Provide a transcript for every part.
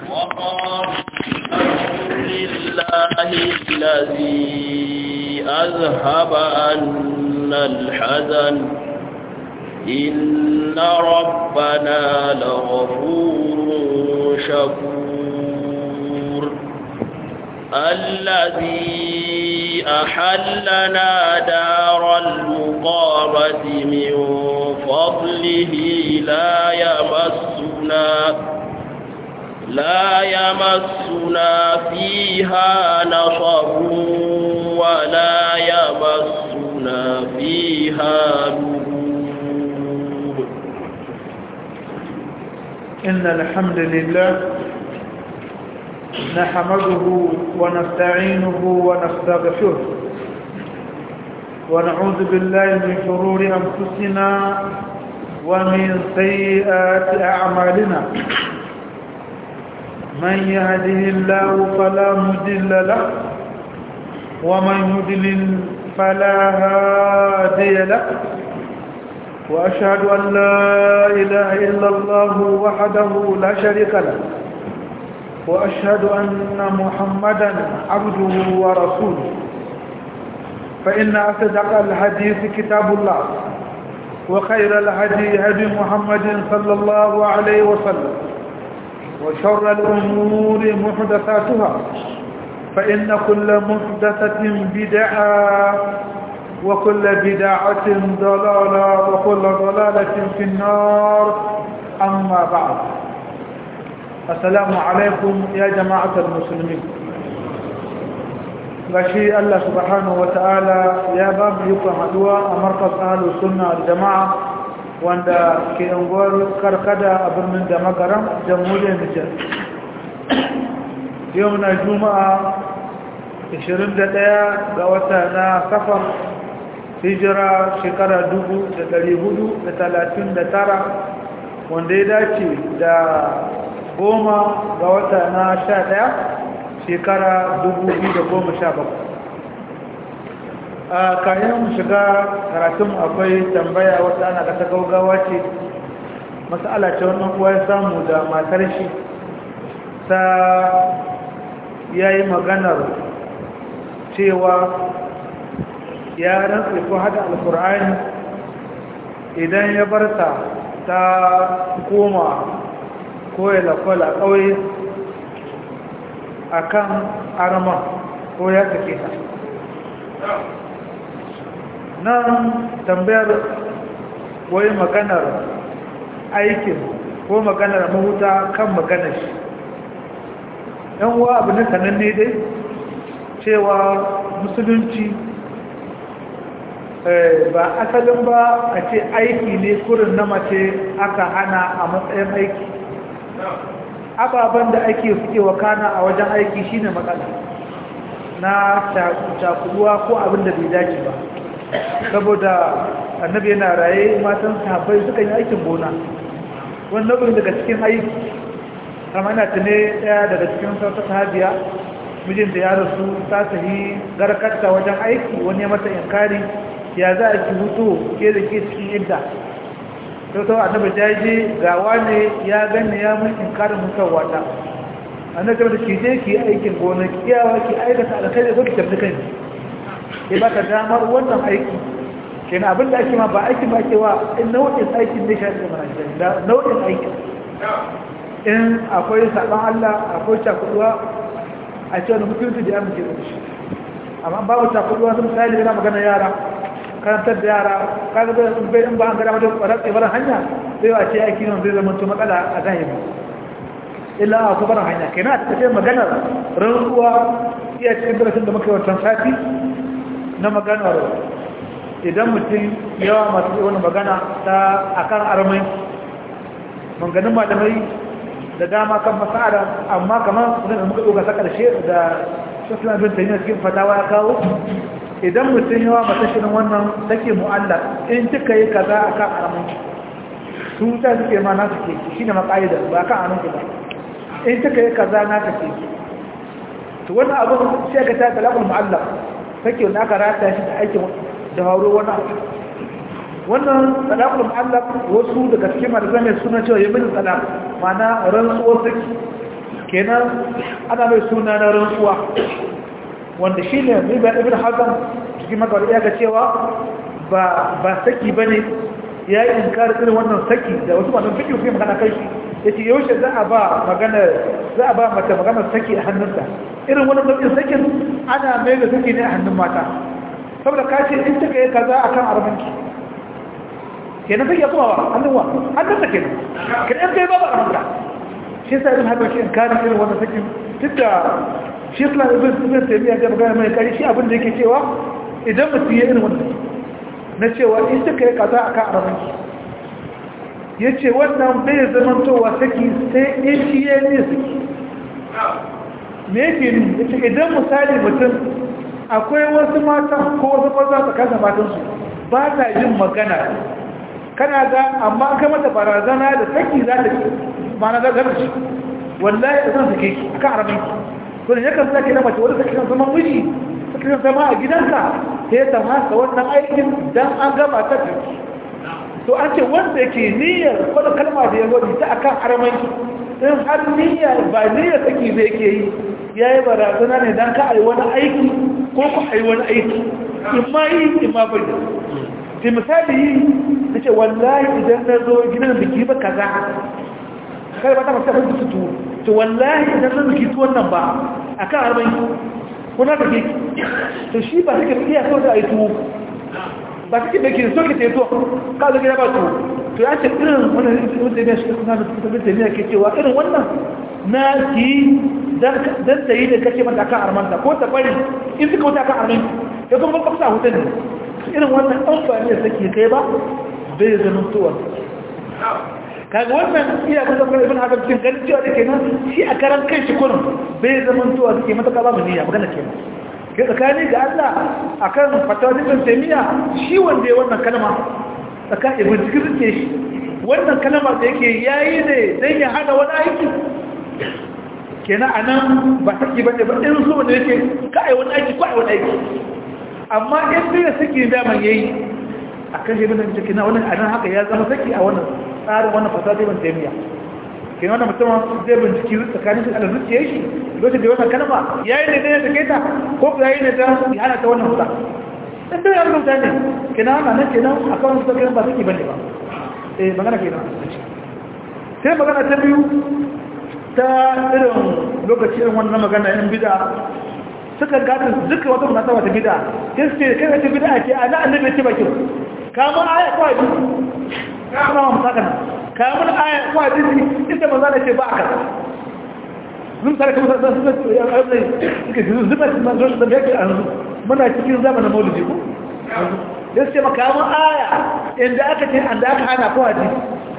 وقال الحمد لله الذي أذهب عنا الحزن إن ربنا لغفور شكور الذي أحلنا دار المقامة من فضله لا يمسنا لا يمسنا فيها نصب ولا يمسنا فيها لغوب إن الحمد لله نحمده ونستعينه ونستغفره ونعوذ بالله من شرور أنفسنا ومن سيئات أعمالنا من يهده الله فلا مضل له ومن يضلل فلا هادي له وأشهد أن لا إله إلا الله وحده لا شريك له وأشهد أن محمدا عبده ورسوله فإن أصدق الحديث كتاب الله وخير الهدي هدي محمد صلى الله عليه وسلم وشر الأمور محدثاتها فإن كل محدثة بدعة وكل بدعة ضلالة وكل ضلالة في النار أما بعد السلام عليكم يا جماعة المسلمين gashi Allah subhanahu wata'ala ya ba mu yukon haduwa a markas ahalus sunna da jama'a wanda ke unguwar karkada a birnin da magaran jamhuriyar Nijar yau na juma'a 21 ga wata na safar hijira shekara 439 wanda ya dace da goma ga wata na sha ɗaya shekara bakwai. a kayan shiga karatun akwai tambaya wata ana kasa gaugawa ce matsala ce wannan kuwa ya samu da matar shi ta yayi maganar cewa ya rantsa ko hada alkur'ani idan ya barta ta koma ko ya lakwala ƙauye a kan arama ko ya sake ta nan tambayar wai maganar aikin ko maganar mahuta kan maganar shi yan uwa abu na sananne dai cewa musulunci ba asalin ba a ce aiki ne kurin na mace aka hana a matsayin aiki ababen da ake suke wakana a wajen aiki shine matsala na cakuduwa ko abin da bai dace ba saboda annabi yana raye matan sahabbai suka yi aikin gona wani nau'in daga cikin aiki kama na tune daya daga cikin sauta sahabiya mijinta ya rasu ta sahi garkarta wajen aiki wani ya mata yankari ya za a ki hutu ke da ke cikin yadda to to annabi jaje ga wane ya ganni ya mun inkarin mutuwa ta annabi da ki je ki aikin gona kiyawa ki aikata alkhairi zo ki tafi kanki ke ba ka damar wannan aiki kenan abin da ake ma ba aiki ba ke wa in nau'in aikin ne shi mana da nau'in aikin in akwai saban Allah akwai cakuduwa a ce wani mutunci da ya muke da shi amma babu cakuduwa sun misali yana magana yara karantar da yara kaga da sun bai in ba an gada wajen kwarar tsibirin hanya sai wa ce aiki nan zai zama matsala a zahiri illa a kubarin hanya kai na tafiye maganar rantsuwa iya cikin darasin da muka yi wancan sati na maganar idan mutum yawa masu yi wani magana ta akan armai manganin malamai da dama kan masa'ada amma kamar da muka ɗoga ta ƙarshe da shafi bin tayyar cikin fatawa ya kawo idan mutum yawa mata shirin wannan take mu'allar in kika yi kaza a kan aramin su ta suke ma na suke shi ne maka'ida ba kan aramin ba in kika yi kaza na ka ce to wannan abin sai ka ta talakul mu'allar take wanda aka rata shi da aikin da hauro wani abu wannan talakul mu'allaq wasu daga cikin malamai suna cewa yamin talaq mana rantsuwar saki kenan ana mai suna na rantsuwa wanda shi ne ibn hazan cikin makawar ya ga cewa ba saki ba ne ya yi inkar irin wannan saki da wasu masu fiƙi fiye magana kai shi ya ce yaushe za a ba magana za a ba mata maganar saki a hannunta irin wannan nau'in sakin ana mai da saki ne a hannun mata saboda ka ce in taka yi kaza a kan armanki kenan saki ya kuma wa hannun wa hannun ta kenan kenan kai ba ba armanka shi sa irin haka shi inkar irin wannan sakin duk da shi islam ibn ibn taymiya ga magana mai kari shi abin da yake cewa idan mutum ya irin wannan na cewa in suka yi kaza akan arabanki yace wannan bai zamantowa saki sai in shi ya ne saki me yake ni yace idan misali mutum akwai wasu mata ko wasu maza tsakanin matansu ba ta yin magana kana ga amma kai mata barazana da saki za ta mana za ta wallahi da zan sake ki akan arabanki to ne yakan sake na mace wanda take kan zama miji take zama a gidanka sai ta masa wannan aikin dan an gama ta tafi to an ce wanda yake niyyar wanda kalma da ya wadi ta akan aramanki in har niyyar ba niyyar take da yake yi yayi barazana ne dan ka ai wani aiki ko ku ai wani aiki in ma yi in ma bai da misali yi nace wallahi idan na zo gidan biki ba kaza kai ba ta masa ba su tuwo to wallahi idan zan zuki tuwon nan ba a kan arba'in kuna da ke to shi ba suke iya so da a yi tuwo ba suke da ke so ke teto ka zo gida ba tuwo to ya ce irin wannan wanda ya shi kuna da tabbin da ke cewa irin wannan na ki dan ta yi da kace mata kan armanta ko ta bari in suka wuta kan armin ya kuma ba kusa hutan ne irin wannan an ba ne sake kai ba bai zama tuwon kaga wannan iya kusa kuma ibn hazm cikin ganin cewa da kenan shi a karan kai shi kurin bai zaman tuwa suke mataka ba mu niyya magana kenan ke tsakani ga Allah akan fatawa ibn taymiya shi wanda ya wannan kalma tsakanin ibn zikirin ce shi wannan kalma da yake yayi ne dan ya hada wani aiki kenan anan ba saki bane ba in so da yake ka ai wani aiki ko ai wani aiki amma in bai saki da man yayi akan shi ibn zikirin wannan anan haka ya zama saki a wannan tsarin wannan fasadi ban taimiya ke wannan mutum zai binciki tsakanin su da zuciyar shi lokacin da wannan kalma yayi ne da ya sake ta ko yayi ne da ya hana ta wannan huta dan da ya rubuta ne kenan ana nan kenan akan su da ba take bane ba eh magana kenan sai magana ta biyu ta irin lokacin wannan magana yan bid'a suka gata duka wata munasaba ta bid'a sai su ce kai ta bid'a ce ana annabi ce baki kamar aya kawai kuma mu saka nan kayan mun aya ko hadisi inda manzo ne ce ba aka mun tare kuma sai sun ce ya aure kike ji zuba manzo da yake an muna cikin zamanin maulidi ko da sai maka mun aya inda aka ce an da aka hana ko hadisi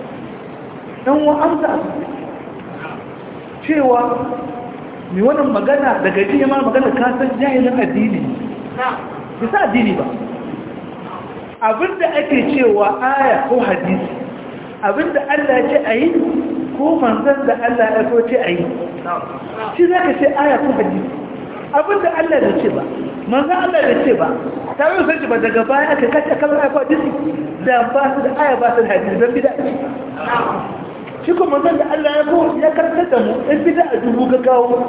dan wa amsa cewa mi wannan magana daga jiya ma magana ka san jahilin addini bisa addini ba abinda ake cewa aya ko hadisi abinda Allah ya ce a yi ko manzan da Allah ya so ce a yi shi za ka ce aya ko hadisi abinda Allah ya ce ba manzan Allah ya ce ba ta yi sarki ba daga baya aka kace kamar aya ko hadisi da ba su da aya ba su da hadisi don bida shi ko manzan da Allah ya so ya karkar da mu in bida a dubu ga kawo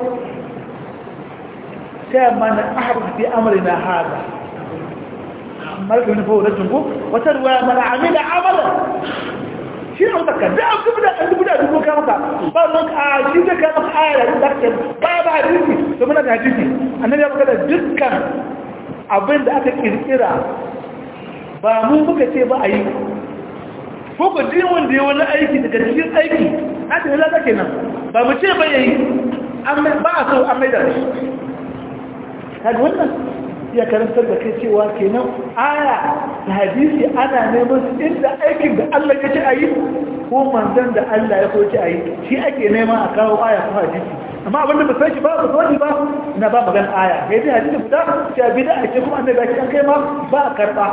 sai mana ahaba fi amrina hada malaka ne fawo da tungo wata ruwaya mana amila amala shi an baka da an dubu da an dubu da dubu ka maka ba mun a shi da ka maka aya da zaka ba ba hadisi to muna da hadisi annabi ya baka da dukkan abin da aka kirkira ba mu muka ce ba a yi ko ko din wanda ya wani aiki daga cikin aiki haka ne lada kenan ba mu ce ba yayi ba a so an mai da shi kaga wannan ya karantar da kai cewa kenan aya da hadisi ana neman su inda aikin da Allah ya ce a yi ko manzan da Allah ya so ce a yi shi ake nema a kawo aya ko hadisi amma abin da ba sai ba ba sani ba na ba magana aya sai dai hadisi guda cewa bid'a ce kuma annabi ya kai ma ba a karba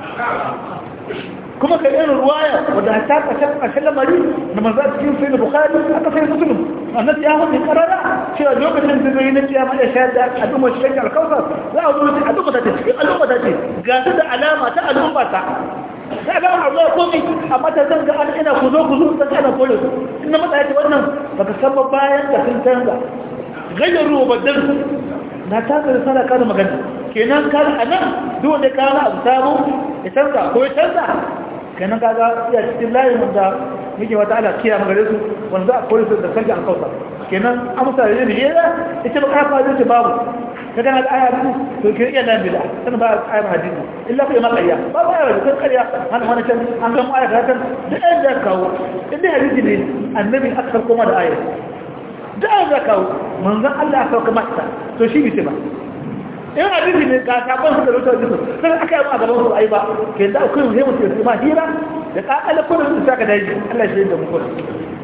kuma kai irin ruwaya wadda ta kashe kashe lamari da manzo cikin sai bukhari aka sai muslim annabi ya hudu karara cewa lokacin da zai nace ya mada shayar da al'umma shi kan alkawar za a zo a duka ta ce al'umma ta ce ga ta da alama ta al'umma ta sai ga Allah ko mi amma ta zanga an ina ku zo ku zo ta kana kore su ina mata yace wannan baka san ba bayan da sun canza gayyaru wa badal na ta ga risala kana magana kenan ka anan duk da kana abu sabo ya canza ko ya canza kenan kaga iya cikin layin wanda yake wata ala kiya magare su wanda za a kore su da sarki an kauta kenan amsa da ne ya ita ba ka fara ce babu kaga na aya biyu to ke iya nan bid'a san ba aya hadisi illa fa ma qayya ba ba aya kan qayya an wani can an ga mu aya kan da ɗan da kawo inda hadisi ne annabi aka koma da aya da an da kawo manzon Allah aka koma ta to shi bice ba in hadisi ne ga sabon suka rubuta hadisi sai aka yi ma gaban su ai ba ke da kun sai mutum sai ma hira da kakala kullun su saka daji Allah shi da mu kullun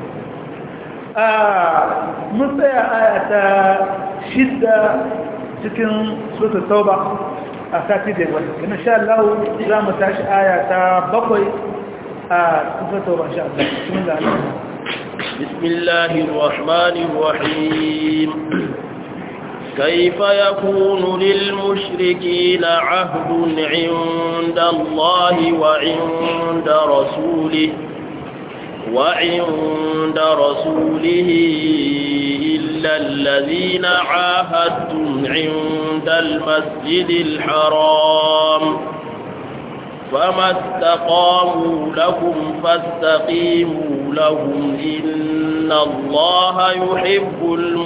mun tsaya aya ta shidda cikin suratul tauba a sati da wani kuma sha Allah za mu tashi aya ta bakwai a suratul tauba insha Allah bismillah بسم الله الرحمن الرحيم كيف يكون للمشركين عهد عند الله وعند رسوله وعند رسوله إلا الذين عاهدتم عند المسجد الحرام فما استقاموا لكم فاستقيموا لهم إن الله يحب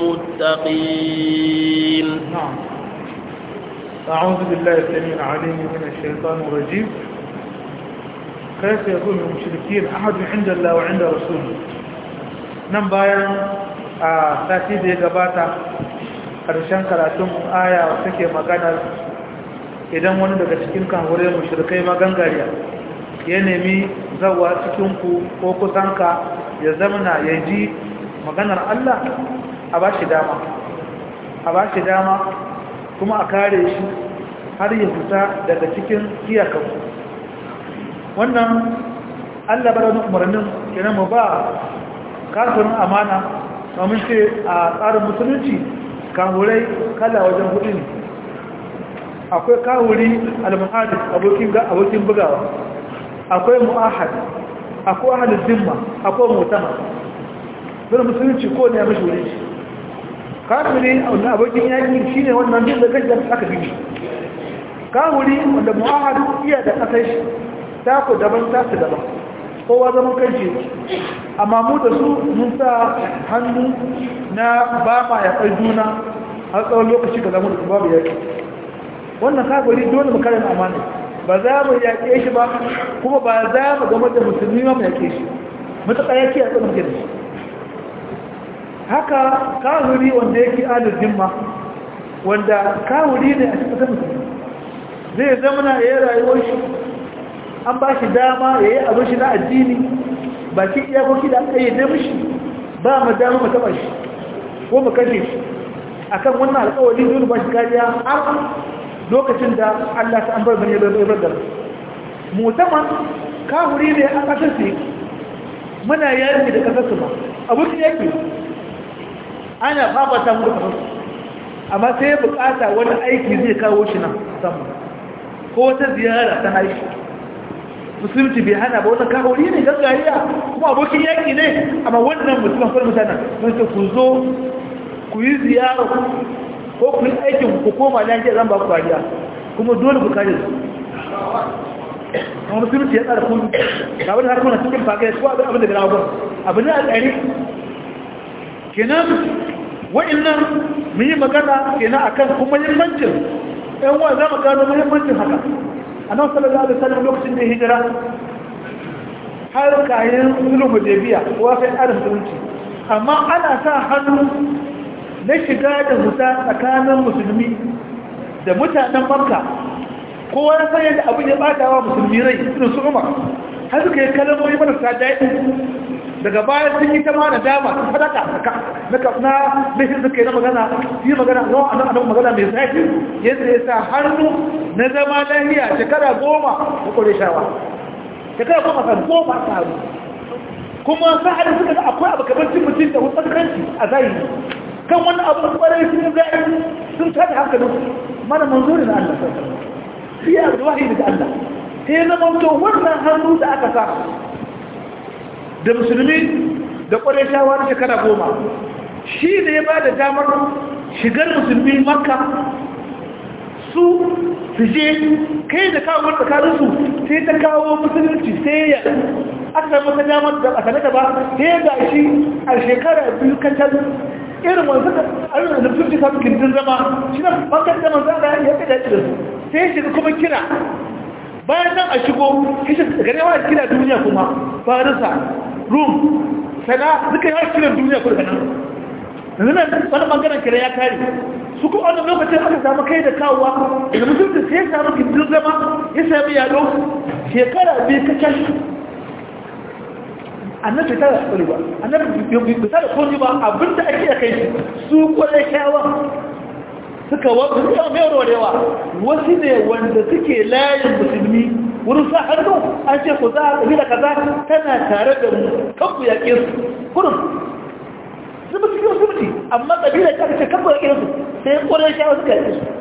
المتقين نعم أعوذ بالله السميع العليم من الشيطان الرجيم كيف يكون المشركين أحد عند الله وعند رسوله nan bayan a sati da ya gabata ƙarshen karatun aya take maganar idan wani daga cikin kanhure mushrikai magangariya ya nemi zawa cikinku ko kusanka ya zamana ya ji maganar Allah a ba shi dama a ba shi dama kuma a kare shi har ya fita daga cikin iyakanku wannan Allah bada wani umarnin kenan mu ba kafirin amana domin ce a tsarin musulunci kahurai kala wajen hudu ne akwai kahuri al-muhadis abokin abokin bugawa akwai mu'ahad akwai ahlul zimma akwai mutama don musulunci ko ne ya mishi wuri shi kafiri wanda abokin yaki shine wannan duk da kashi aka bi kahuri wanda mu'ahad iya da kasai shi ta ku daban ta su daban kowa zaman kanci amma mu da su mun sa hannu na ba ma ya kai juna har tsawon lokaci ga zama da babu yaki wannan kafiri dole mu kare amana ba za mu yaƙe shi ba kuma ba za mu gama da musulmi ma mu yaƙe shi matuƙa yake a tsanin gida shi haka kafiri wanda yake alin zimma wanda kafiri ne a cikin musulmi zai zama na yayin rayuwar shi an ba shi dama ya yi abin shi na addini baki iyakoki da aka yi da mishi ba mu dama mu taɓa shi ko mu kashe shi akan wannan alƙawari dole ba shi kariya har lokacin da Allah ta an bar bane da bar da mutaman kafiri ne a kasar su muna yaki da kasar su ba abun yake ana fafata mu da kasar su amma sai ya bukata wani aiki zai kawo shi nan samu ko wata ziyara ta haishi musulunci bai hana ba wannan kafiri ne gangariya kuma abokin yaki ne amma wannan musulman kuma mutanen sun ce ku zo ku yi ziyara ko ku yi aikin ku koma lafiya zan ba ku kariya kuma dole ku kare su kuma musulunci ya tsara kudu ga wani harkuna cikin fagai ko abin da gina gwamnati abin da a tsari kenan wa'annan mun yi magana kenan akan kuma muhimmancin ɗan wa za mu gano muhimmancin haka a nan sallallahu alaihi wasallam lokacin da hijira har kayan sulhu hudaybiya ko sai adam musulunci amma ana sa hannu na shiga da huta tsakanin musulmi da mutanen makka kowa ya san yadda abin ya bata wa musulmi rai irin su umar har suka yi kalmomi marasa daɗi daga baya sun yi ta ma da dama sun sadaka na kafna bishin suka yi na magana yi magana zuwa a nan magana mai zafi yadda ya sa hannu na zama lahiya shekara goma da kore shawa shekara goma kan goma ta hannu kuma sa'adar suka ga akwai abu kamar cin mutum da wasu kanci a zahiri kan wani abu kwarai sun zai sun tada hankalin mana manzuri na Allah sai ya da wahayi daga Allah sai na manto wannan hannu da aka sa da musulmi da ƙwarai shawar shekara goma shi ne ya ba da damar shigar musulmi makka su su je kai da kawo tsakaninsu sai ta kawo musulunci sai ya aka samu ta damar da a sanata ba sai ga shi a shekara biyu kancan irin wanzu da ayyukan da musulunci samun gindin zama shi na bakar da manzo da ya fi dace da su sai shiga kuma kira bayan nan a shigo kishi garewa kira duniya kuma farisa rum sana duka yawa kiran duniya kuma nan yanzu nan wani bangaren kira ya kare su kuma wannan lokacin aka samu kai da kawowa daga musulunci sai ya samu gindin zama ya sami yado shekara biyu kacal annabi ta tsari ba annabi bai ta da kone ba abinda ake da kai su kwarai kyawa suka wasu suka mai warwarewa wasu ne wanda suke layin musulmi wurin sa hannu an ce ku za a ƙabila kaza tana tare da mu kanku yaƙe su kurin su ba su yi wasu mutu amma ƙabila ta ce kanku yaƙe su sai kwarai kyawa suka yaƙe su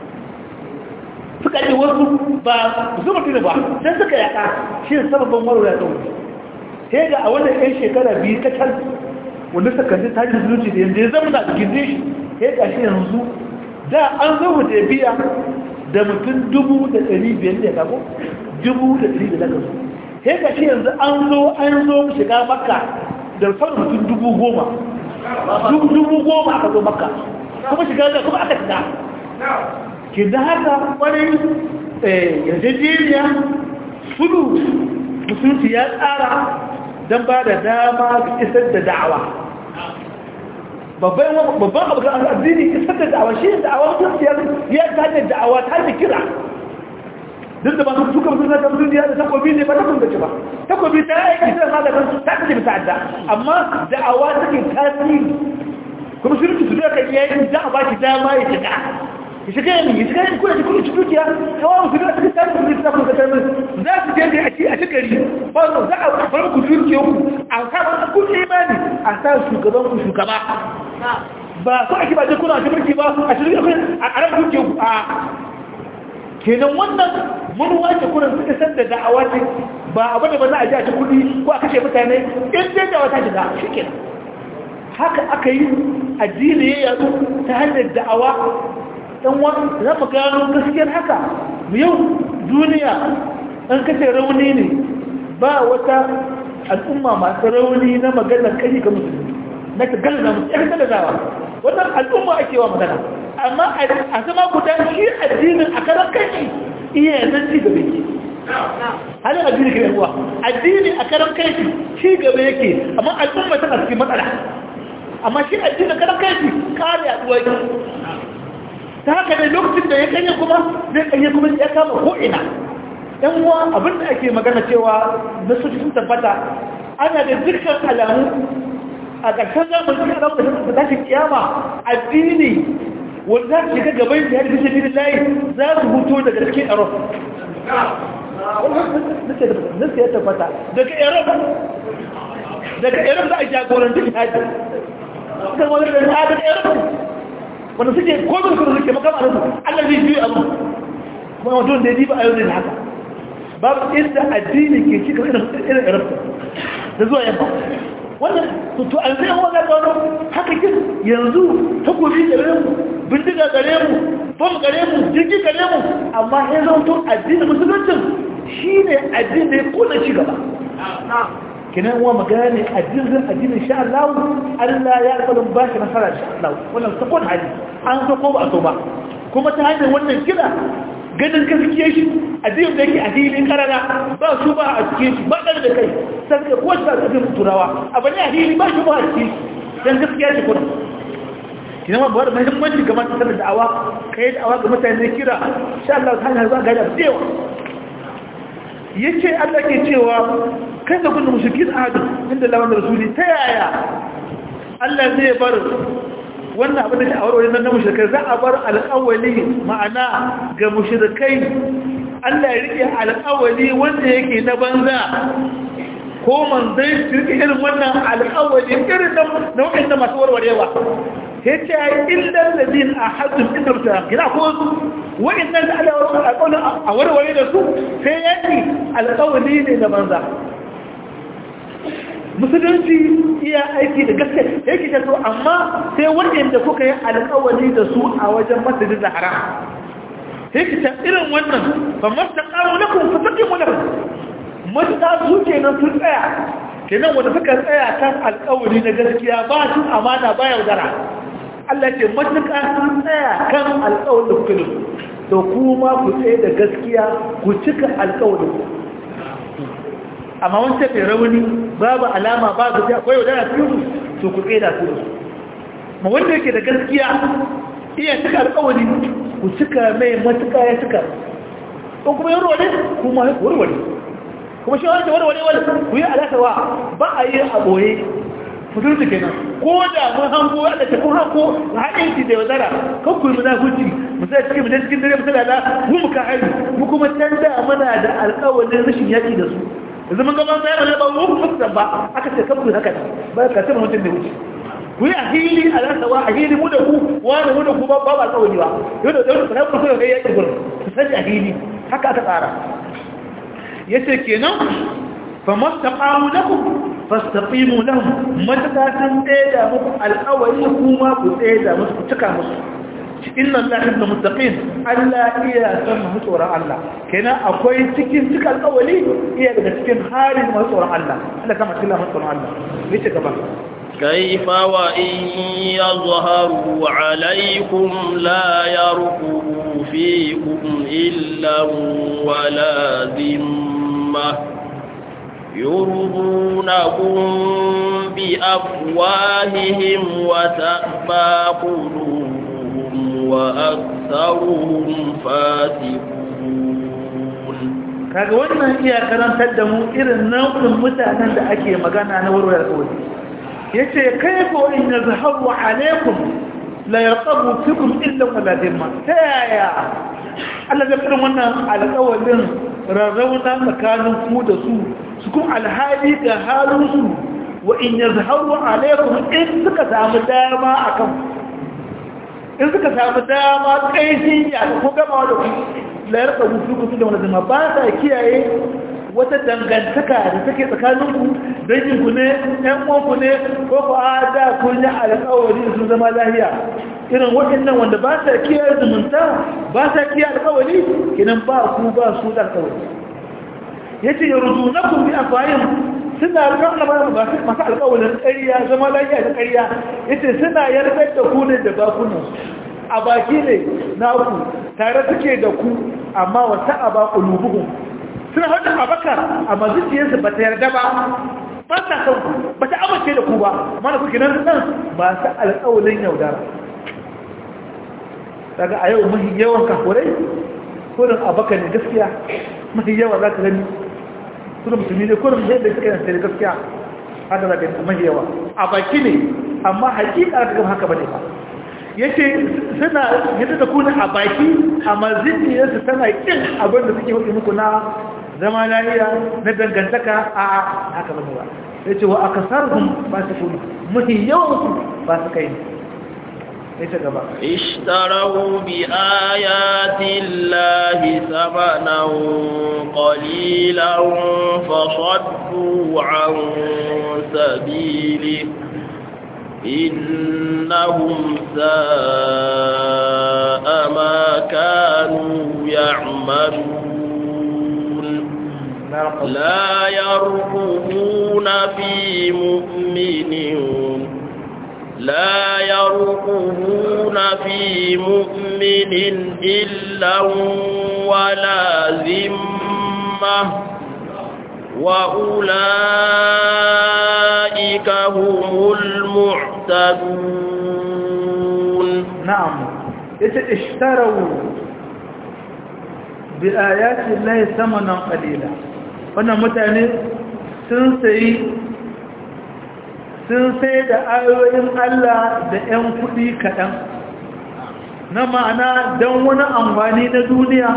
suka yi wasu ba su mutu ne ba sai suka yaƙa shi ne sababin warware ya sai ga a wannan 'yan shekara biyu ta can wanda suka ji tajin zuci da yanzu ya zama da ginde shi sai ga shi yanzu da an zo da biya da mutum dubu da ɗari biyar da kago dubu da ɗari da daga su sai ga shi yanzu an zo an zo shiga makka da sauran mutum dubu goma dubu goma aka zo makka kuma shiga da kuma aka shiga ke da haka kwarai yarjejeniya sudu musulunci ya tsara don ba da dama ga isar da da'awa babban abu ga addini isar da da'awa shi da'awa musulunci ya ta hanyar da'awa ta hanyar kira duk da ba su suka musulunci da musulunci da takobi ne ba ta kun gaci ba takobi ta aiki sai ma da kansu ta kace bisa adda amma da'awa take tasiri kuma musulunci su da kai yayin da ba ki dama ya shiga ya shiga yin ya shiga yin kuna cikin cikin dukiya kawo su da suka tafi su da kuma kasar za su je da a ci a cikari ba su za a bar ku dukiya ku a sa ba ku imani a sa shugaban ku shugaba ba su ake ba je kuna a mulki ba a cikin akwai a karan dukiya ku a kenan wannan mun wace kuran suka san da da'awa ce ba abu da ba za a ji a ci kuɗi ko a kashe mutane in dai da'awa ta shiga shi kenan haka aka yi addini ya yadu ta hanyar da'awa dan wani za mu gano gaskiyar haka yau duniya an kace rauni ne ba wata al'umma masu rauni na magana kai ga musulmi na ka galla musu ya galla zawa wannan al'umma ake wa magana amma a zama guda shi addinin a karan kai iya nan ci gaba yake halin addini ke yawa addini a karan kai ci gaba yake amma al'umma tana cikin matsala amma shi addini karan kai kare yaduwa yake ta haka ne lokacin da ya kanye kuma zai kanye kuma ya kama ko'ina yan uwa abinda ake magana cewa na soji sun tabbata ana da dukkan alamu a ƙarshen zamani a ramu da tashin kiyama addini wanda za su shiga gaban da yadda fi layi za su huto daga cikin aro nasa ya tabbata daga aro daga aro za a jagoranci jihadi kan wani da ya daga aro wanda suke kodin kuma suke makama da su allah zai biyu abu kuma wajen da ya diba a yau ne haka babu inda addini ke cika irin irabta da zuwa yamma wannan to an zai yawan gaga wani haka kin yanzu takobi gare mu bindiga gare mu bom gare mu jirgi gare mu amma ya zama to addinin musuluncin shi ne addini da ya kuna ci gaba kinan wa magana addinin addinin sha Allah Allah ya kalin ba shi nasara sha Allah wannan sakon hali an so ko ba so ba kuma ta hanyar wannan kira ganin gaskiya shi addinin da yake a hilin karara ba su ba a cikin shi ba ɗan da kai sai da kowace ba a cikin turawa abu ne a hili ba shi ba a cikin don gaskiya shi kuma kina ma bawar muhimmanci ga masu sanar da'awa ka yi da'awa ga mutane kira sha Allah ta hanyar za ga da dewa ya ce Allah ke cewa kai da gudun mushrikin ahadu inda lawan da rasuli ta yaya Allah zai bar wannan abin da sha'awar wajen na mushrikai za a bar alƙawali ma'ana ga mushrikai Allah ya rike alƙawali wanda yake na banza ko manzai su rike irin wannan alƙawali irin na waɗanda masu warwarewa yace ai illal ladin ahadun inda ta kira ko wa'annan da Allah ya alƙawli a warware da su sai yaki alƙawli ne da banza musulunci iya aiki da gaske yake ta so amma sai waɗanda kuka yi alƙawari da su a wajen masjidin zahara sai ki ta irin wannan ba masta ƙaro na kuma fasake mu na masta su ke nan sun tsaya ke nan wanda suka tsaya kan alƙawari na gaskiya ba su amana ba yaudara Allah ce matuƙa sun tsaya kan alƙawarin da kuka da to kuma ku tsaye da gaskiya ku cika alƙawarin amma wancan mai rauni babu alama ba su akwai wadana su to ku tsaye da su ma wanda yake da gaskiya iya cika alkawari ku cika mai matuka ya cika ko kuma yi warware kuma warware kuma shi wani warware wani ku yi alaƙawa ba a yi a ɓoye mutunci kenan ko da mun hango da ta kun hanko a haɗin ki da wadara kan ku yi munafunci musaya cikin mutan cikin dare musaya da mu muka hari mu kuma canza mana da alƙawarin rashin yaƙi da su yanzu mun gaban sayar da ba mu fuskar ba aka ce kan ku haka ba ka ce mutum da wuce ku yi a hili a rasawa a hili mu da ku wani mu da ku ba ba alƙawari ba yau da yau da ku so ga yaƙi gurin ku sani a hili haka aka tsara yace kenan fa mastaqamu lakum fastaqimu lahum matakasan da muku alƙawari kuma ku da musu ku cika musu inna allaha ibn muttaqin Allah iya san mu tsoron Allah kenan akwai cikin cika alƙawari iya daga cikin halin mu tsoron Allah Allah kama cikin mu tsoron Allah yace gaba كيف وإن يظهروا عليكم لا يرقبوا فيكم إلا ولا ذمة يرضونكم بأفواههم وتأبى قلوبهم وأكثرهم فاسقون kaga wannan iya karantar da mu irin nau'in mutanen da ake magana na warware alƙawari yace kaifa in yazharu alaikum la yarqabu fikum illa wala dimma ta yaya Allah zai kiran wannan alƙawarin rarrauna tsakanin ku da su su kuma alhali ga halinsu wa in yazharu alaikum in suka samu dama akan in suka samu dama kaishin ya ko gama da ku la yarqabu fikum illa wala dimma ba ta kiyaye wata dangantaka da take tsakaninku danginku ne ɗan uwanku ne ko ku a da kun yi alƙawari sun zama lahiya irin waɗannan wanda ba sa kiyaye zumunta ba sa kiyaye alƙawari kinan ba ku ba su da alƙawari ya ce ya rudu na kun bi a fayin suna rarraba masu alƙawarin ƙarya zama lahiya da ƙarya ya ce suna yarda da ku ne da bakunan a baki ne na ku tare suke da ku amma wata a ba ƙulubuhun suna hada abaka amma zuciyarsu ba ta yarda ba ba ta san ku ba ta amince da ku ba amma da kuke nan nan ba su alƙawalin yaudara daga a yau mahi yawan kafurai kurin abaka ne gaskiya mahi yawa za ka gani kurin musulmi ne kurin yadda suka yansa da gaskiya haka za ka gani mahi yawa a baki ne amma hakika aka gama haka ba ne ba yace suna yadda da kuna a baki amma zuciyarsu tana kin abin da suke hudu muku na zama lafiya na dangantaka a haka ba ba yace wa akasarhum fasiqun muhi yawan ba su kai yace gaba اشتروا بآيات الله ثمنا قليلا فصدوا عن سبيله إنهم ساء ما كانوا يعملون لا يرقبون في مؤمن لا يرقبون في مؤمن إلا ولا ذمة وأولئك هم المعتدون نعم اشتروا بآيات الله ثمنا قليلا wannan mutane sun sayi sun sai da ayoyin Allah da 'yan kuɗi kaɗan na ma'ana don wani amfani na duniya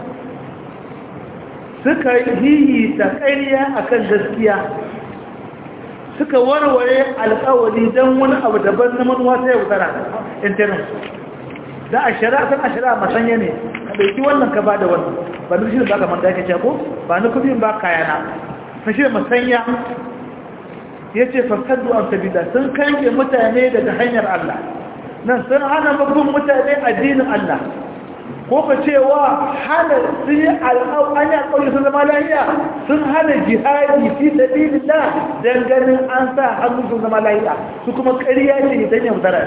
suka yi ta ƙarya akan gaskiya suka warware alƙawari don wani abu daban na manuwa ta yaudara interim da a shari'a kan a shari'a masanya ne ka ɗauki wannan ka ba da wannan ba ni shi da baka manta yake ce ko ba ni kudin ba kayana na shi da masanya ya ce fasaddu an sabida sun kanke mutane daga hanyar Allah nan sun hana babban mutane addinin Allah ko ka cewa hana sun yi al'au'anya ƙauye sun zama lahiya sun hana jihadi fi sabilillah dan ganin an sa hannu sun zama lahiya su kuma ƙarya ce idan yaudara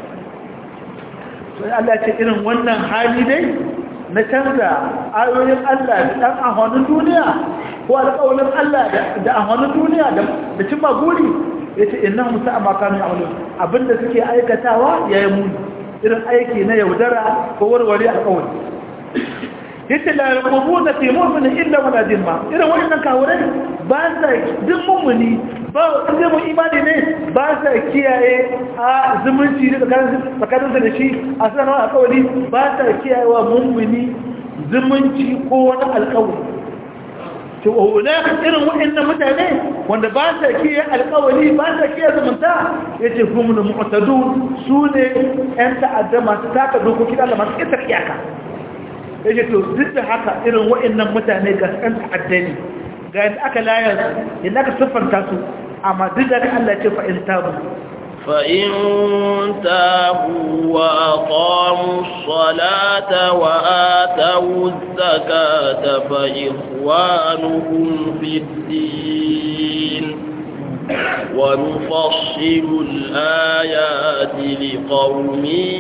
sai Allah ce irin wannan hali dai na canza ayoyin Allah da ɗan ahonin duniya ko alƙawarin Allah da ahonin duniya da cimma guri ya ce inna musa a makamin amalin abinda suke aikatawa ya yi muni irin aiki na yaudara ko warware alƙawari yace la yarqubuna fi mu'minin illa wala dimma irin wannan kawurai ba sa duk mu'mini ba wanda mu imani ne ba sa kiyaye a zumunci da tsakanin da shi a sanar alƙawari ba sa kiyaye wa mu'mini zumunci ko wani alƙawari to hunaka irin waɗannan mutane wanda ba sa kiyaye alƙawari ba sa kiyaye zumunta yace humul mu'tadun sune ƴan ta'adda masu taka dokokin Allah masu ƙetar iyaka yake to duk da haka irin wa'annan mutane ga san ta'addani ga yadda aka layar yadda aka siffanta su amma duk da Allah ce fa in tabu fa in tabu wa aqamu ssalata wa atu zakata fa ikhwanuhum fid din ونفصل الآيات لقوم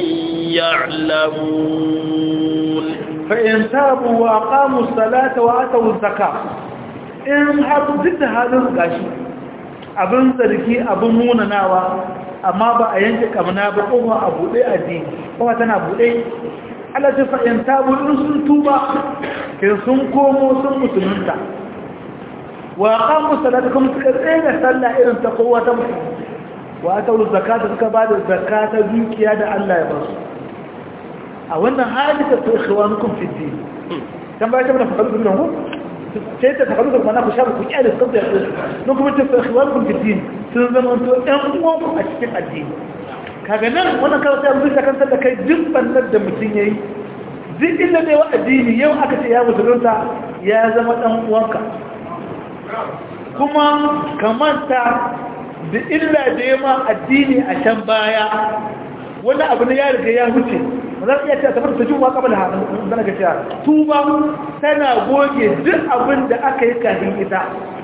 يعلمون فإن تابوا وأقاموا الصلاة وآتوا الزكاة إن حروا ضد هذا الغاشي abin zargi abin munanawa amma ba a yanke kamna ba kowa a buɗe addini kowa tana buɗe Allah ta fa'in tabu in sun tuba ke sun komo sun musulunta wa aqamu salata kuma suka tsaya sallah irin ta kowa ta musulunta wa atau zakata suka ba da zakata dukiya da Allah ya basu a wannan hali ta su ikhwanukum fi din kan ba ta mana fakadu da mu sai ta fakadu da mana ku shabu ku kyale su da su no kuma ta su ikhwanukum fi din sun zama to ɗan uwan a cikin addini kaga nan wannan kawai sai mun kan da kai duk bannar da mutun yayi duk inda ne wa addini yau aka ce ya musulunta ya zama dan uwanka kuma kamanta da illa da yama addini a can baya wani abu ne ya riga ya huce ba za su iya ce a tafi da juma kamar da hannun zana ga cewa tuba tana goge duk abin da aka yi kafin ita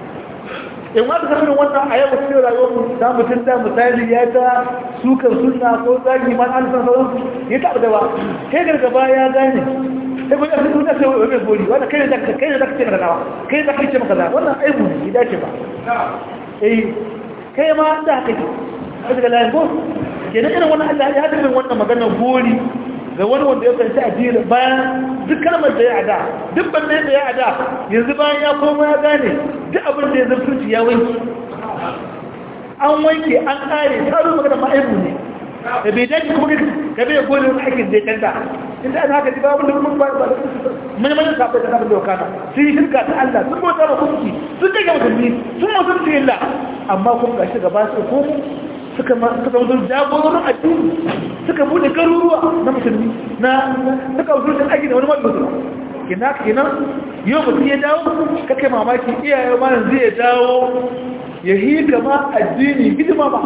in wata samun wannan a yau cikin rayuwar ta mutum da misali ya ta sukan suna ko zagi man an san sauransu ya taɓa da ba kai gargaba ya gane sai kuma yasa suna sai wani bori wanda kai ne za ka ce maka nawa kai ne za ka ce maka nawa wannan aibu ne ya dace ba eh kai ma da haka ke a daga layin ko kenan irin wannan Allah ya haɗa wannan magana gori ga wani wanda ya fahimci addini bayan duk kalmar da ya ada duk banne da ya ada yanzu bayan ya koma ya gane duk abin da ya zartunci ya wanke an wanke an kare tarin magana ma'aibu ne da bai dace kuma ka bai gori wani aikin da ya canta inda an haka ji babu da mun ba da mun mun sa da abin da ya kana sun yi shirka ta Allah sun bauta ba kunki sun take musulmi sun musulmi illa amma kuma gashi gaba su ko suka suka mutu jagororin addini suka bude garuruwa na musulmi na suka wuce da aiki da wani mafi musulma kina kina yau mutum ya dawo kake mamaki iyaye ma yanzu ya dawo ya yi gama addini hidima ba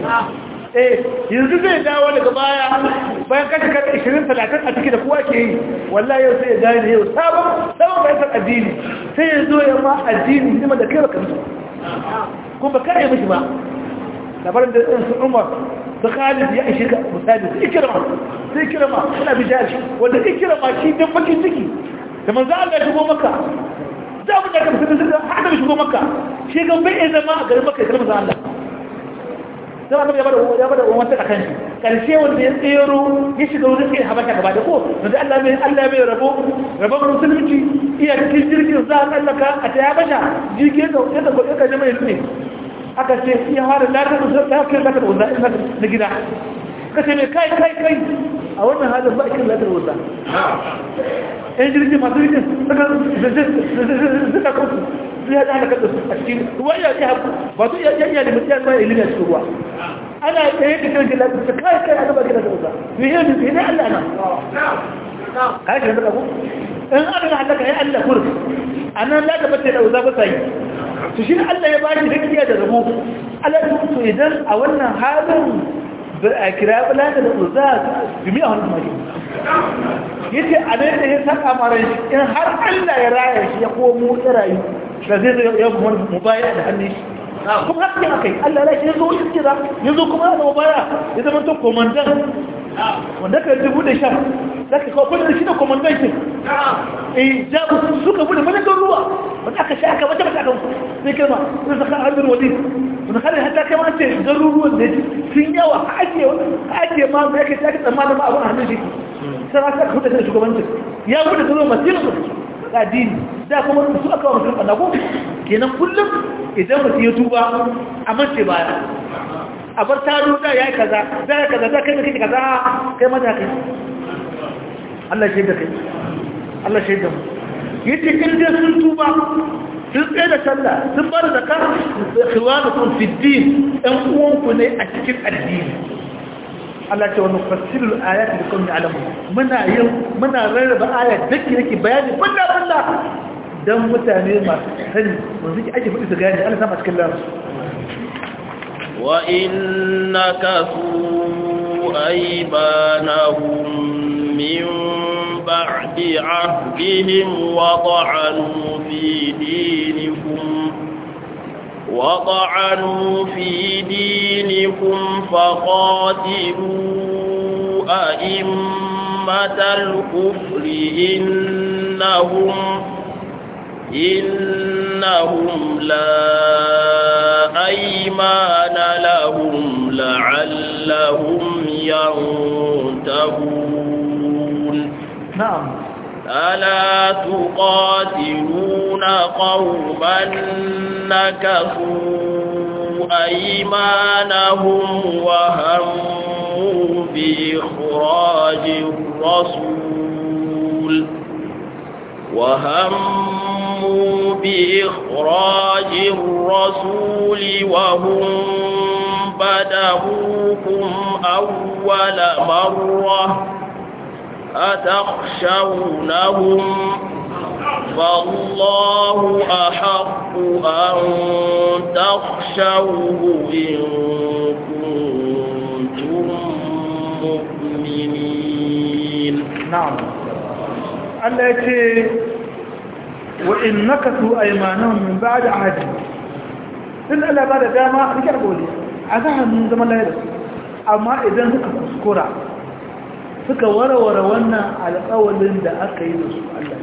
eh yanzu zai dawo daga baya bayan kashe kada 20 30 a ciki da kowa ke yi wallahi yau sai ya gane yau sabon sabon bayan addini sai ya zo ya ma addini hidima da kai baka musu kuma ba ka yi mishi ba labarin da su umar su khalid ya ishe ka misali su ikirama su ikirama suna bi jashi wanda ikirama shi don bakin ciki da manzo Allah ya shigo maka za mu da kamsa da haka shigo maka shi ga bai zama a garin maka kalmar Allah sai annabi ya bada ya bada wata akan shi karshe wanda ya tsero ya shiga wurin kai habasha gaba da ko wanda Allah mai Allah mai rabo rabon musulunci iya cikin jirgin za a tsallaka a ta habasha jirgin da ya da gobe ka jama'a ne aka ce iya fara latar da ta kai latar wanda na gida ka ce mai kai kai kai a wannan halin ba a kiran latar wanda yan jirgin masu jirgin suka kansu su ya ɗana kaɗa a cikin ruwa iya iya ba su iya iya da mutu ya tsaye ilimi a cikin ruwa ana tsaye da kiran latar ta kai kai a gaba kiran latar wanda yi yi ne Allah na ka shi da ku in aka halaka ya Allah kur anan la da bace da uza ba sai to shi Allah ya ba shi gaskiya da rabo Allah to idan a wannan halin a kira bala da uza jami'a wannan maki yace a nan da ya saka maran shi in har Allah ya raya shi ya komo ya rayu da zai zai ya kuma mubaya da hannun shi kuma haka yin akai Allah ya shi ya zo iskira ya zo kuma da mubaya ya zama to komandan wanda ka dubu da sha za ka kawo kudin shi da komandan shi eh jabu suka bude mana don ruwa wanda aka sha aka wata mata aka sai kalma sai saka hannun wali wanda kare hatta kai ma ce garuruwan da sun yawa ake ake ma da yake take tsammanin ma abun hannun shi sai aka kuɗa da shugabancin ya kuɗa da zuwa masu ga dini da kuma su aka wa mutum ɓanna ko kenan kullum idan mutum ya tuba a mace baya a bar taro da ya yi kaza da ya kaza da kai da kai kaza kai mata kai Allah shaida kai Allah shaida mu yace in dai sun tuba sun tsaye da sallah sun bar zakka khiwanukum fi din ɗan uwanku ne a cikin addini Allah ce wani fasilul ayat da kawai alamu muna yin muna rarraba ayat dake yake bayani balla balla dan mutane masu sani wanda suke ake faɗi su gane Allah sama cikin lamu wa innaka su aybanahum min ba'di ahdihim wa ta'anu fi dinikum وطعنوا في دينكم فقاتلوا أئمة الكفر إنهم إنهم لا أيمان لهم لعلهم ينتهون نعم ألا تقاتلون قوما نكثوا أيمانهم وهموا بإخراج الرسول وهموا بإخراج الرسول وهم بدأوكم أول مرة أتخشونهم فالله أحق أن تخشوه إن كنتم مؤمنين نعم Allah ya ce wa in nakasu aymanahum min ba'd ahdi in Allah ba da dama a rike gole a ga hannun zaman lafiya amma idan suka kuskura suka warware wannan alƙawalin da aka yi da su Allah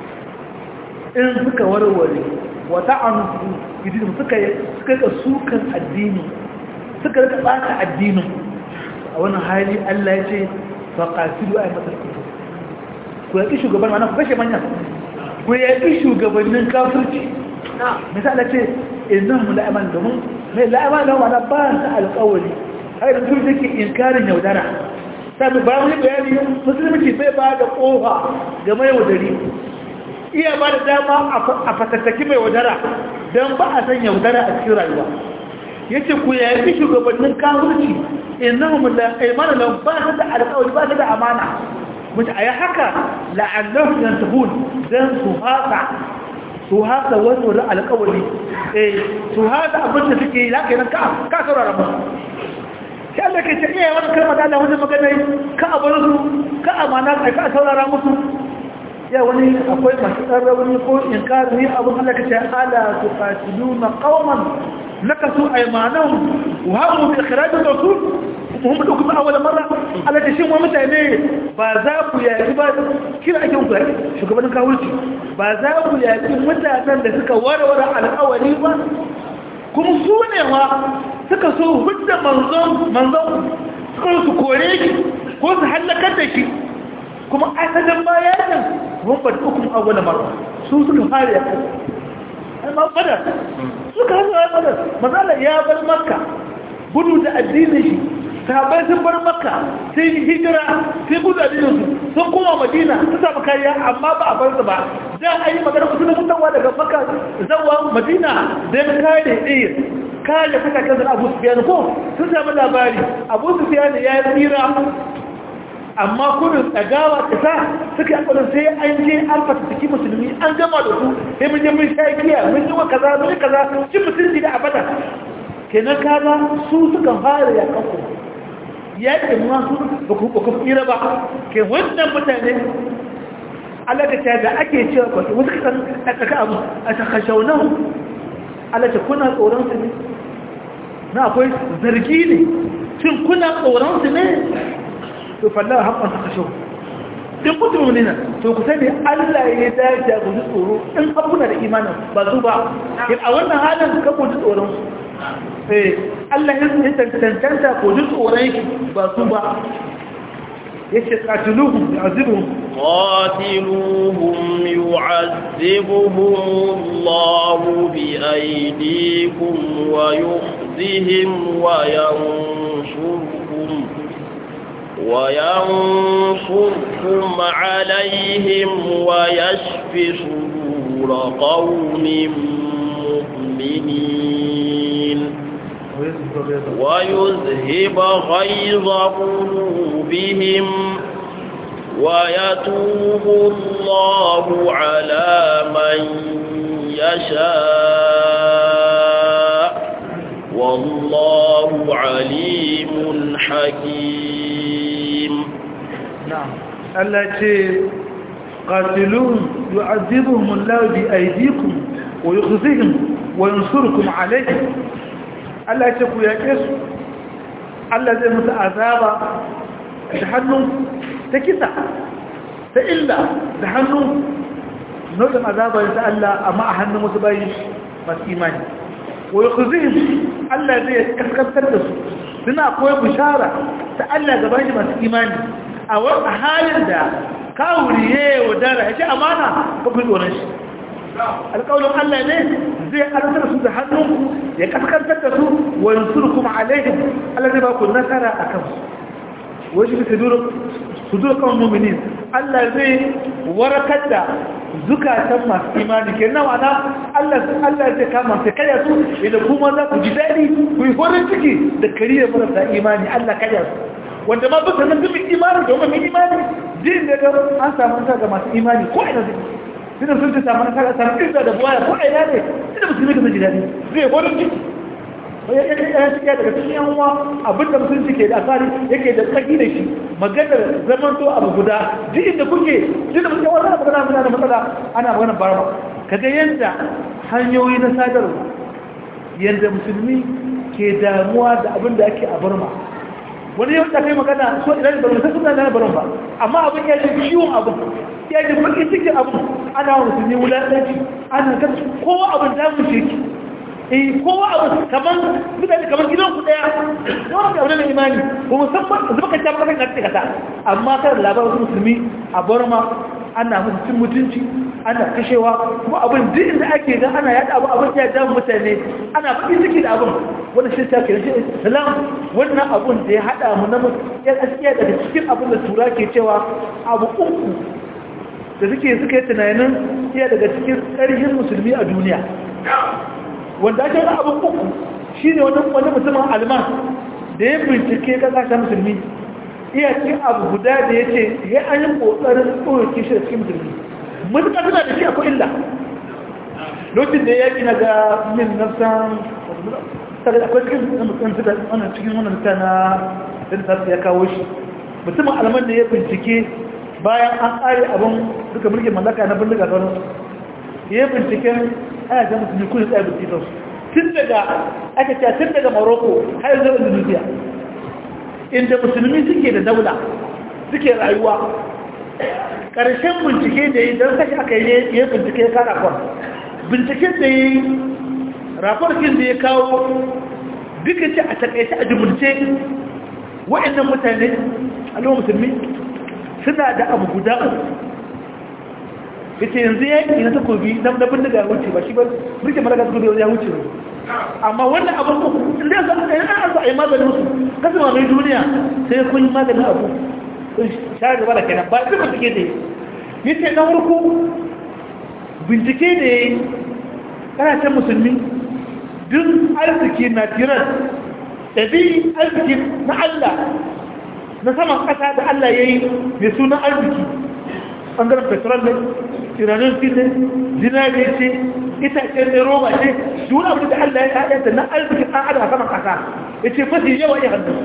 in suka warware wa ta'anu bidin suka suka ka sukan addini suka rika bata addinin a wannan hali Allah ya ce faqatilu aymatal kufur ku yaƙi shugaban mana ku kashe manyan ku yaƙi shugabannin kafirci misali ce innan mu la'aman domin mai la'aman da wani ba su alƙawari har da su take inkarin yaudara sami ba wani bayani musulunci bai ba da ƙofa ga mai yaudari iya ba da dama a fatattaki mai yaudara don ba a san yaudara a cikin rayuwa ya ce ku yaƙi shugabannin kafirci innan mu la'aman da ba su da alƙawari ba su da amana mutu a yi haka la'allahu yan tahun don su haka su haka wani wani alkawali eh su haka abinda suke yi haka yanar ka saurara musu shi Allah ke ce iya wani kalmar da Allah wani magana ka a bar su ka amana ka ka saurara musu ya wani akwai masu tsarra wani ko in kari ne abin Allah ke ce ala su fasilu na kawaman nakasu aimanahum wa hamu bi ikhrajir rasul mun da kuma awala marra Allah ta shin wa mutane ba za ku yaki ba kira ake ku yaki shugabannin kawulci ba za ku yaki mutanen da suka warware alƙawari ba kuma su ne ma suka so hudda manzon manzon suka su kore shi ko su halakar da shi kuma asalin bayanin mun ba hukum awala marra su suka fara yaki amma fadar suka hana fadar mazala ya bar makka gudu da addinin shi sahabai sun bar makka sai hijira sai gudu addininsu sun koma madina su samu kariya amma ba a bar su ba da a yi magana kusa da mutawa daga makka zawa madina don kare ɗaya kare kuka kan abu su ko sun samu labari abu su ya tsira amma kudin tsagawa ta sa suka yi akwai sai an je an fatattaki musulmi an gama da su sai mun je mun sha giya mun yi wa kaza mun yi kaza cin mutunci da abada kenan kaza su suka fara ya kanku yaƙin ma su ba ku ku tsira ba ke wannan mutane alaka da ake cewa ba wasu kasan a tsaka abu a takashaunan alaka kuna tsoron su ne na akwai zargi ne shin kuna tsoron su ne to fallar haƙon takashau in kutu ne na to ku sani allah ya dace ku ji tsoro in abuna da imanin ba su ba a wannan halin ka ku ji tsoron su Allah ya tantanta ko ji tsoron shi ba su ba yace qatiluhum yu'azibuhum قاتلوهم يعذبهم الله بأيديكم ويخزهم وينصركم وينصركم عليهم ويشف صدور قوم مؤمنين ويذهب غيظ قلوبهم ويتوب الله على من يشاء والله عليم حكيم نعم التي قاتلون يعذبهم الله بأيديكم ويخزيهم وينصركم عليهم Allah ce ku yaƙe su Allah zai musu azaba da hannun ta kisa ta illa da hannun nau'in azaba ta Allah amma a hannun wasu bayi masu imani wai kuzin Allah zai kaskantar da su suna koyi bishara ta Allah ga bayi masu imani a wani halin da kawuri ya yi wadara ya ce amana ba ku tsoron shi alƙaunin Allah ne zai arzar su da hannunku ya kaskantar da su wa yansurkum alaihim Allah zai ba ku nasara a kansu wai shi su dura kan muminin Allah zai warakar da zukatan masu imani ke nan ana Allah zai kama sai karya su idan kuma za ku ji daɗi ku yi horin ciki da kariyar marasa imani Allah karya su wanda ma bisa nan dubin imani domin mai imani jin da an samu ta ga masu imani ko ina zai suna sun ta samu nasara samu inda da buwaya ko aina ne inda musulmi ka ji daɗi zai gwanin ciki ya ciki daga cikin yan uwa abinda musulunci ke da asali yake da tsaki da shi maganar zaman to abu guda duk inda kuke duk da muke wani abu muna da matsala ana maganar barba kaga yadda hanyoyi na sadarwa yadda musulmi ke damuwa da abin da ake a barma wani yau da kai magana so idan ba mutum suna da barin ba amma abin ya ji ciwon abin ya ji bakin cikin abin ana musulmi wulaɗanci ana kan kowa abin da mu ce ki eh kowa abin kamar mutane kamar gidan ku daya kowa da wani imani ko musamman zuba ka tabbata kan kake kasa amma kada labarin musulmi a Burma ana musu cin mutunci ana kashewa kuma abin duk inda ake ga ana yada abu abin ya damu mutane ana bakin ciki da abin wannan shi ta kira shi islam wannan abun da ya hada mu na ya gaskiya daga cikin abin da tura ke cewa abu uku da suke suka yi tunanin iya daga cikin ƙarfin musulmi a duniya wanda ake ga abin uku shine wani wani mutumin alman da ya bincike kasashen musulmi iya cikin abu guda da ya ce ya an yi ƙoƙarin tsohon shi da cikin musulmi mutuka suna da shi akwai illa lokacin da ya yaƙi na ga min nafsan tare akwai cikin mutum da wannan cikin wannan ta na da ya kawo shi mutumin alman da ya bincike bayan an ƙare abin duka mulkin mallaka na bindiga sauran ya binciken ana ga musulmi kudin tsaye binciken tun daga aka ce tun daga morocco har zuwa indonesia inda musulmi suke da daula suke rayuwa ƙarshen bincike da yi don kashi aka yi ya bincike ya kara kwan binciken da yi rafarkin da ya kawo duka ce a takaice a jimurce wa'annan mutane al'umma musulmi suna da abu guda uku ita yanzu ya yi na takobi na bindiga ya wuce ba shi ba birke malaga takobi ya wuce amma wannan abin uku inda yanzu a yi an a yi maganin su kasu ma mai duniya sai kun yi maganin abu sun shayar gaba da kenan ba su ba suke da yi ce na farko bincike da ya yi ƙasashen musulmi duk arziki na tiran ɗabi arziki na allah na saman ƙasa da Allah ya yi mai sunan arziki ɓangaren petrol ne iranin fi ne zinare ce itace ne roba ce duk abu da Allah ya haɗa da na arzikin ɗan adam a saman ƙasa ya ce mafi yawa ya hannu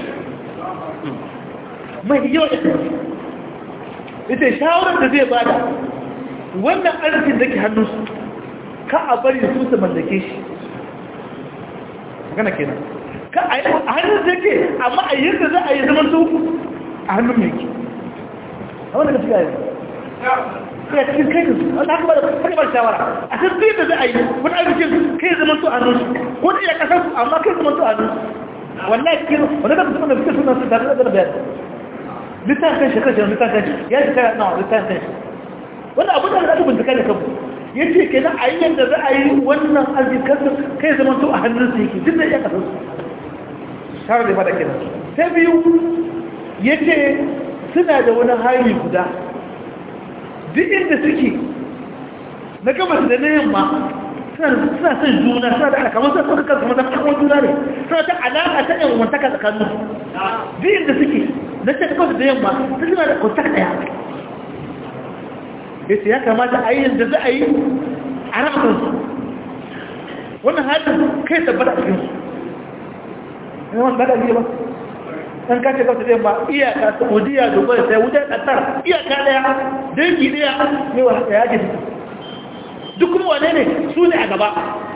mai yawa ya hannu ya ce shawarar da zai bada wannan arzikin da ke hannunsu ka a bari su su mallake shi magana kenan ka a hannun da ke amma a yadda za a yi zaman su a hannun mai ke a wanda ka fi gaya ya cikin kai da su wanda haka ba da kai shawara a san sai da za a yi wani arzikin kai zaman su a hannun su ko da iya kasar su amma kai zaman su a hannun su wallahi cikin wani da kuma da fiye suna su tare da bayan littafin shi kashe littafin shi ya shi kara na littafin shi wanda abu da aka bincika da kanmu ya ce ke nan a yi yadda za a yi wannan arzikin kai zaman to a hannun su yake duk da iya kasar su shawar da fada kenan ta biyu ya ce suna da wani hali guda duk inda suke na gabas da na yamma suna son juna suna da alakamar suna suka kansu maza kamar juna ne suna ta alaƙa ta yan wantaka tsakanin duk inda suke na ce ta kawai da yamma ta suna da kwantak ɗaya ya ce ya kamata a yi yadda za a yi a raba kansu wannan halin kai tabbata a cikinsu yana wani bada ba ɗan kashe kawai da yamma iyaka saudiya dubai sai wujen ƙasar iyaka ɗaya dangi ɗaya ne wa haka ya ke duk kuma wane ne su ne a gaba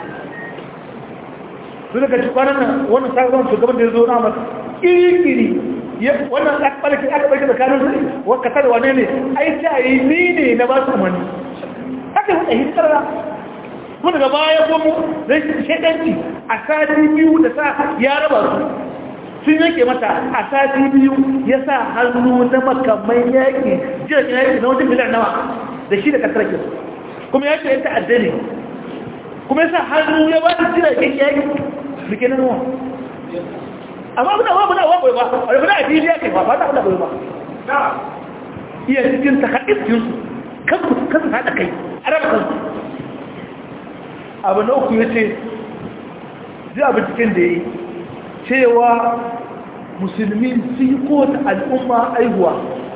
su daga ci kwanan nan wannan sabon shugaban da ya zo na masu iri-iri wannan ɓarki aka ɓarki tsakanin su waka tare wane ne ai ta yi ni ne na ba su umarni haka yi ɗahi tsara kuma daga baya kuma zai shaɗanci a sati biyu da sa ya raba su sun yanke mata a sati biyu ya sa hannu na makamai yaƙi jirgin yaƙi na wajen miliyan nawa da shi da kasar ke kuma ya ce yanta addini kuma ya sa hannu ya ba su jiragen yaƙi da ke nan wa amma muna wa muna wa ba a rufe a fili ya kai ba ba ta muna ba iya cikin takaɗin kan ku kan su haɗa kai a raba kansu abu na uku ya ce zai abu cikin da ya yi cewa musulmi su yi kowace al'umma aihuwa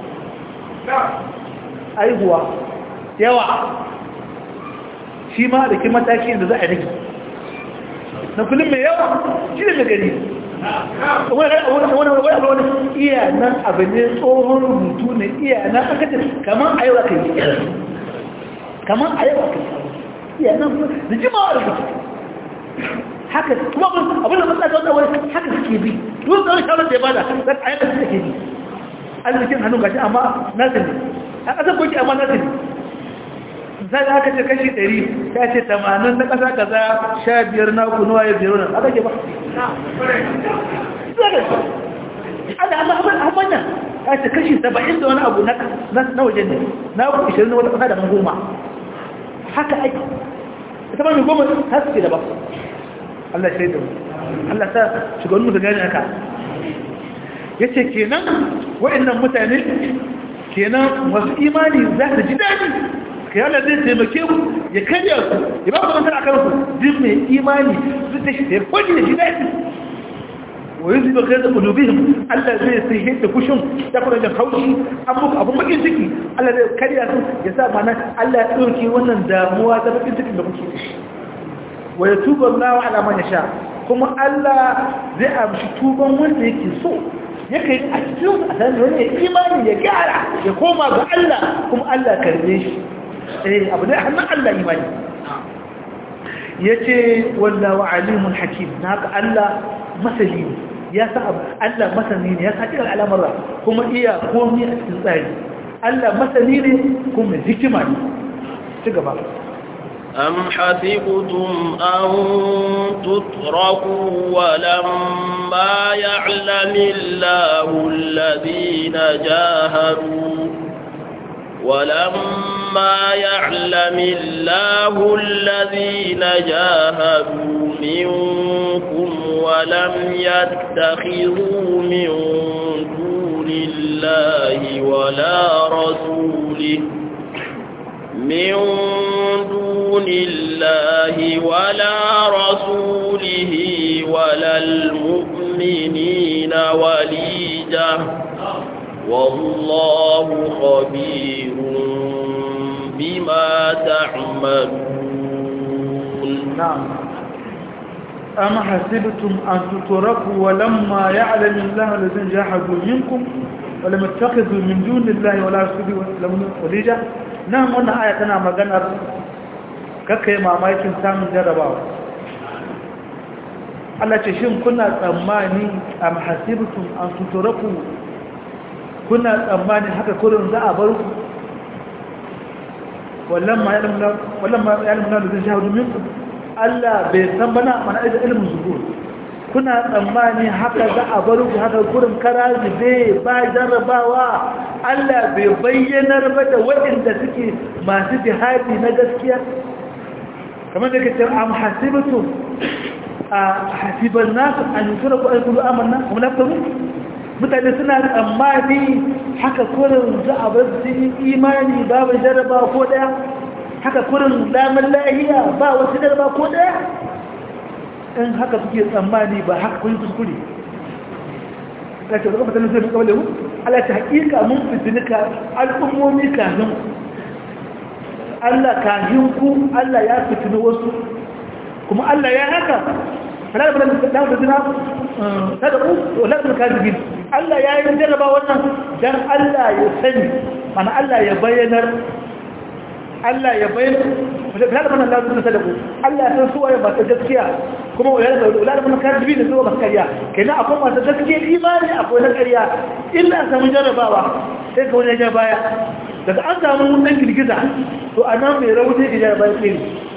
aihuwa yawa shi ma da kin mataki da za a rage na kullum mai yawa shi ne mai gari wani wani iya nan abu ne tsohon rubutu ne iya nan aka ce kamar a yau aka yi kamar a yau aka yi iya nan da jimawa rubutu haka kuma abin da matsala wanda wani haka suke bi duk da wani shawarar da ya bada za a yadda suke bi arzikin hannun gashi amma nasu ne a ƙasar koki amma nasu ne sai aka ce kashi 100 ya ce 80 na ƙasa kaza 15 na kunuwa ya biyar nan aka ke ba ana amma abin nan ya ce kashi 70 da wani abu na wajen ne na 20 na wata ƙasa da goma haka aiki ita ba mai goma ta suke da ba Allah shaidu Allah ta shugaban musu gani aka ya ce kenan wa'annan mutane kenan wasu imani za su ji daɗi kiyala zai taimake ku ya karya ku ya ba ku nasara a kanku duk mai imani su ta shi ya kwaji da shi daɗi wa yanzu ba kai da kulubihim Allah zai sai yadda kushin ya kuma da haushi an muku abun bakin ciki Allah zai karya su ya sa mana Allah ya ɗauke wannan damuwa ta bakin cikin da kuke da shi wa ya tuba Allah ala man yasha kuma Allah zai amshi tuban wanda yake so yake a cikin a san wani imani ya gyara ya koma ga Allah kuma Allah karbe shi eh abu da hannun Allah imani yace wallahu alimun hakim naka Allah masali ya sa Allah masani ne ya sa cikin al'amura kuma iya komai a cikin tsari Allah masani ne kuma hikima ne ci gaba أم حسبتم أن تتركوا ولما يعلم الله الذين جاهدوا ولما يعلم الله الذين جاهدوا منكم ولم يتخذوا من دون الله ولا رسوله من دون الله ولا رسوله ولا المؤمنين وليجة والله خبير بما تعملون نعم أم حسبتم أن تتركوا ولما يعلم الله الذين جاهدوا منكم ولم يتخذوا من دون الله ولا رسوله وليجا نعم wannan aya tana maganar kakkai mamakin samun jarabawa Allah ce shin kuna tsammani am hasibtum an tuturaku kuna tsammani haka kurin za a bar ku wallamma ya'lamu wallamma ya'lamu alladhina jahadu minkum Allah bai san bana mana da ilimin zuhur kuna tsammani haka za a bar ku haka kurin karazi bai ba jarrabawa Allah bai bayyanar ba da waɗanda suke masu jihadi na gaskiya kamar da kace am hasibtu a hasiban nas an yusraku ay kullu amanna hum la yaftanun mutane suna tsammani haka kurin za a bar su imani babu jarrabawa ko daya haka kurin damar lahiya ba wasu darba ko daya in haka suke tsammani ba haka kun kuskure kace da kuma sanin sai kawai mu Allah ta hakika mun fitinika al'ummomi kafin Allah kafin ku Allah ya fitini wasu kuma Allah ya haka fara da da da dina sadaku wala da kadibin Allah ya yi jarraba wannan dan Allah ya sani mana Allah ya bayyanar Allah ya bayyana da mana Allah sun sadaku Allah ya san su waye ba ta gaskiya kuma wayar da ulama mun karbi da zuwa gaskiya kenan akwai masu gaskiya imani akwai na ƙarya illa samu jarabawa sai ka wani ya baya daga an samu wannan girgiza to anan mai rauni da jarabawa ke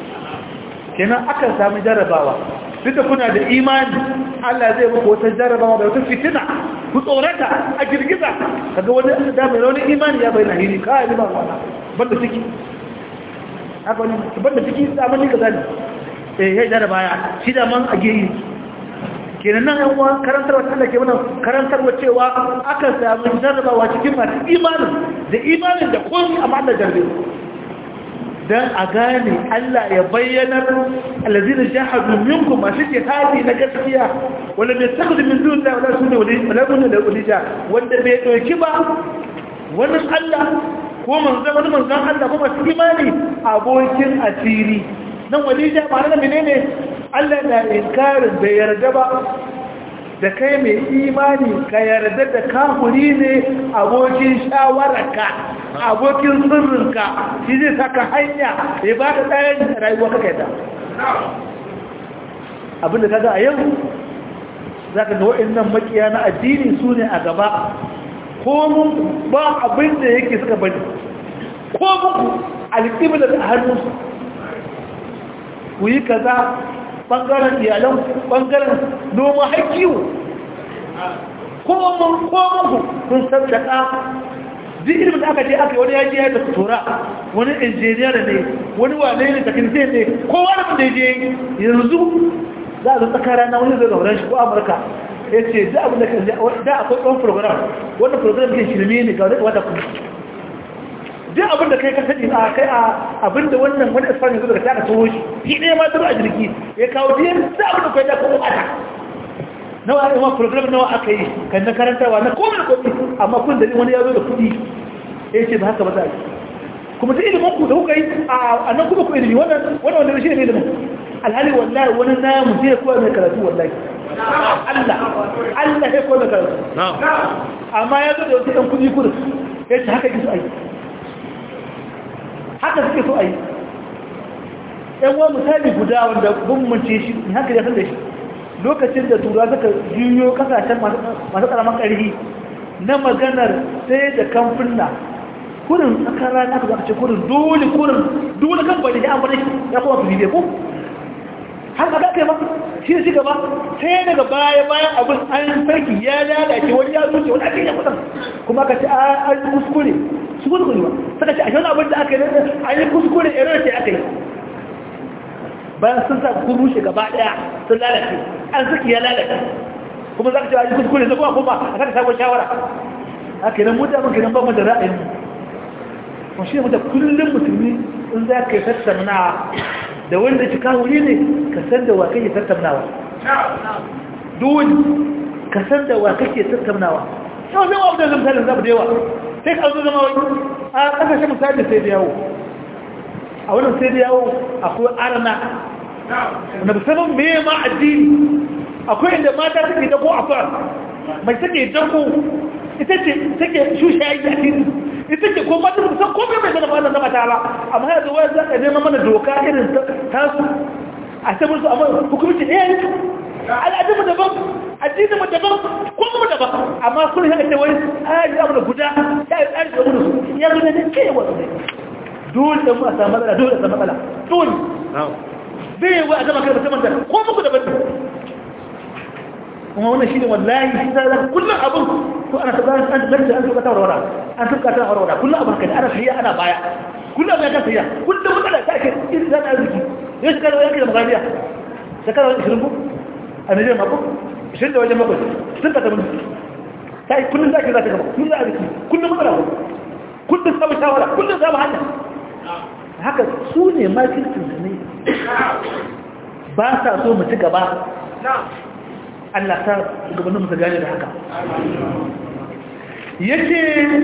kenan akan samu jarabawa duk da kuna da imani Allah zai muku wata jarabawa da wata fitina ku tsorata a girgiza kaga wani da mai rauni imani ya bayyana hiri kai ba wannan banda ciki haka wani banda ciki zaman ni kaza ne eh ya jara baya shi da man a geyi kenan nan yan uwa karantarwa Allah ke mana karantarwa cewa aka samu jarrabawa cikin masu imanin da imanin da komai amma Allah jarbe dan a gane Allah ya bayyana allazina jahadu minkum masu jihadi na gaskiya wala bai takhdu min dun da wala sunna wala wala da ulija wanda bai doki ba wannan Allah ko manzan wani manzan Allah ko masu imani abokin asiri nan walija ba na menene Allah na inkarin bai yarda ba da kai mai imani ka yarda da kafuri ne abokin shawararka abokin sirrinka shi zai saka hanya ya ba ka tsayin rayuwa kaka yadda abinda kaga a yau za ka ga waɗannan makiya na addini su ne a gaba komun ba abin da yake suka bari ko muku alƙiblar a hannunsu ku yi kaza ɓangaren iyalan ɓangaren noma haikiwo komun komunku kun sassaka duk ilimin da aka ce aka yi wani yaji ya da tura wani injiniyar ne wani wane ne takinse ne kowa da da je yanzu za a zo tsakara na wani zai gauran shi ko amurka ya ce da abin da kan da akwai ɗan program wannan program ke shirme ne ga wata kuma duk abin da kai ka sani a kai a abin da wannan wani isfani zuwa da ta tsoho shi shi ɗaya ma zuwa a jirgi ya kawo biyan da abin da kai da kuma mata nawa a yawan program nawa aka yi kan na karantarwa na komai da komai amma kun da wani ya zo da kuɗi ya ce ba haka ba za a yi kuma duk ilimin ku da kuka yi a nan kuma ku ilimi wannan wanda shi ne ilimin alhali wallahi wani namu zai koya mai karatu wallahi Allah Allah ya koya mai karatu amma ya zo da wasu ɗan kuɗi kudu ya ce haka ki so a yi haka suke so a yi ɗan wani misali guda wanda bambance shi haka ya san da shi lokacin da tura suka juyo kasashen masu ƙaramin ƙarfi na maganar sai da kamfuna kurin tsakar rana ka zaka ce kurin dole kurin dole kan bai da an bane ya kuma fi bidiyo ko har ka kai ba shi ne gaba sai daga baya bayan abin an sarki ya lalace wani ya zuce wani ake yin kudan kuma ka ce an yi kuskure su kuskure ba suka ce a shi wani abin da aka yi an yi kuskure irin ce aka yi bayan sun sa kun rushe gaba daya sun lalace an saki ya lalace kuma za ka ce an yi kuskure na kuma kuma a kan sabon shawara haka nan mutane kenan ba mu da ra'ayin mu shi mutum kullum musulmi in za ka yi tattauna da wanda cika wuri ne ka san da wa kake tattaunawa dole ka san da wa kake tattaunawa yau zai wa abu da zama misali zaɓa da yawa sai ka zo zama wani a ƙasashen misali sai da yawo a wannan sai da yawo akwai arna na musamman me ma addini akwai inda mata suke dako a fara mai take dako ita ce take shushayi a titi ita ce ko mata musan komai mai zana fara zama ta ba amma yanzu wani za ka nema mana doka irin tasu a sabon su amma hukumci ɗaya ne al'adun mu daban addinin mu daban ko mu daban amma kun haka ce wani tsari abu da guda ya yi tsari da wani su ya zo ne ke wasu ne dole da mu a samu matsala dole a samu matsala dole bai wa a zama kai musamman da ko muku daban ne kuma wannan shi ne wallahi shi zai kullum abin ko ana tabbata an zarce an tuka ta warwara an tuka ta warwara kullum abin kai ana tafiya ana baya kullum ya kan tafiya kullum matsala ta ke irin zan arziki yau shi kada yanki da magariya shekara wani ishirin ko a nigeria mako ishirin da wajen mako sun ka tabbata ta yi kullum za ki za ta gaba kullum arziki kullum matsala ko kullum samun shawara kullum samun hanya haka su ne makircin su ne ba sa so mu ci gaba Allah ta gabanin muka gane da haka yace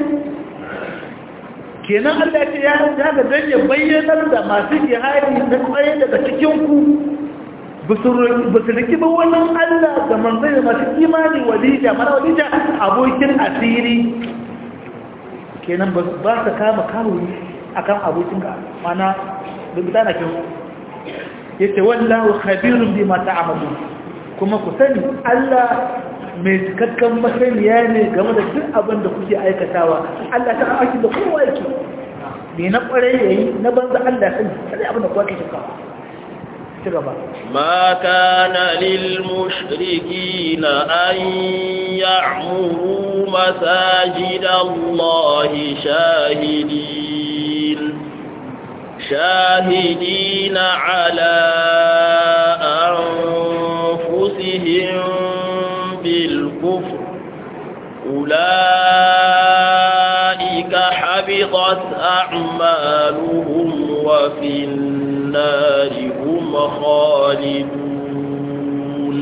kenan Allah ce ya daga dan ya bayyanar da masu jihadi na tsaye daga cikin ku basu riki ba wannan Allah da manzai da masu imani walija mana walija abokin asiri kenan ba su kama kawuri akan abokin ka mana da bidana kin yace wallahu khabirun bima ta'malun kuma ku sani Allah mai cikakken masaniya ne game da duk abin da kuke aikatawa Allah ta aiki da kowa yake ne na kware yayi na banza Allah sani sai abin da kowa ke shirka ci gaba ما كان للمشركين أن يعمروا مساجد الله شاهدين شاهدين على أنفسهم بالكفر أولئك حبطت أعمالهم وفي النار هم خالدون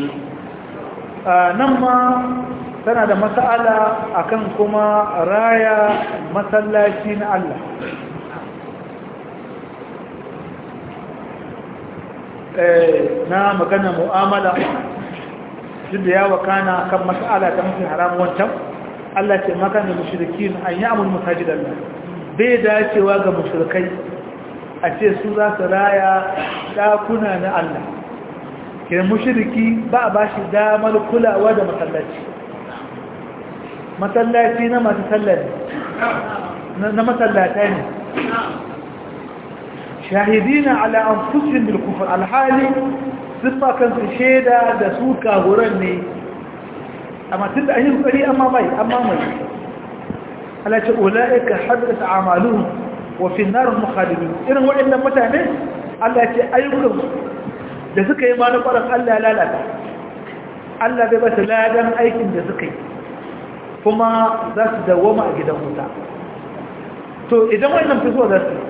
نما tana da mas'ala akan kuma raya masallaci na Allah na magana mu'amala duk da ya wakana kan mas'ala ta mafi haram wancan Allah ce maka da mushrikin an yi amul masajid Allah bai dacewa ga mushrikai a ce su za su raya dakuna na Allah ke mushriki ba a bashi damar kulawa da masallaci masallaci na masu sallar na masallata ne shahidina ala anfusihim bil kufr alhali sifa kan su sheda da su kaguran ne amma tunda an yi kokari amma mai amma mai Allah ce ulaika hadat a'maluhum wa fi an-nar mukhalidun irin waɗannan mutane Allah ce ayyukan da suka yi ma na ƙwarar Allah ya lalata Allah bai ba su ladan aikin da suka yi kuma za su dawoma a gidan wuta to idan wannan fi so za su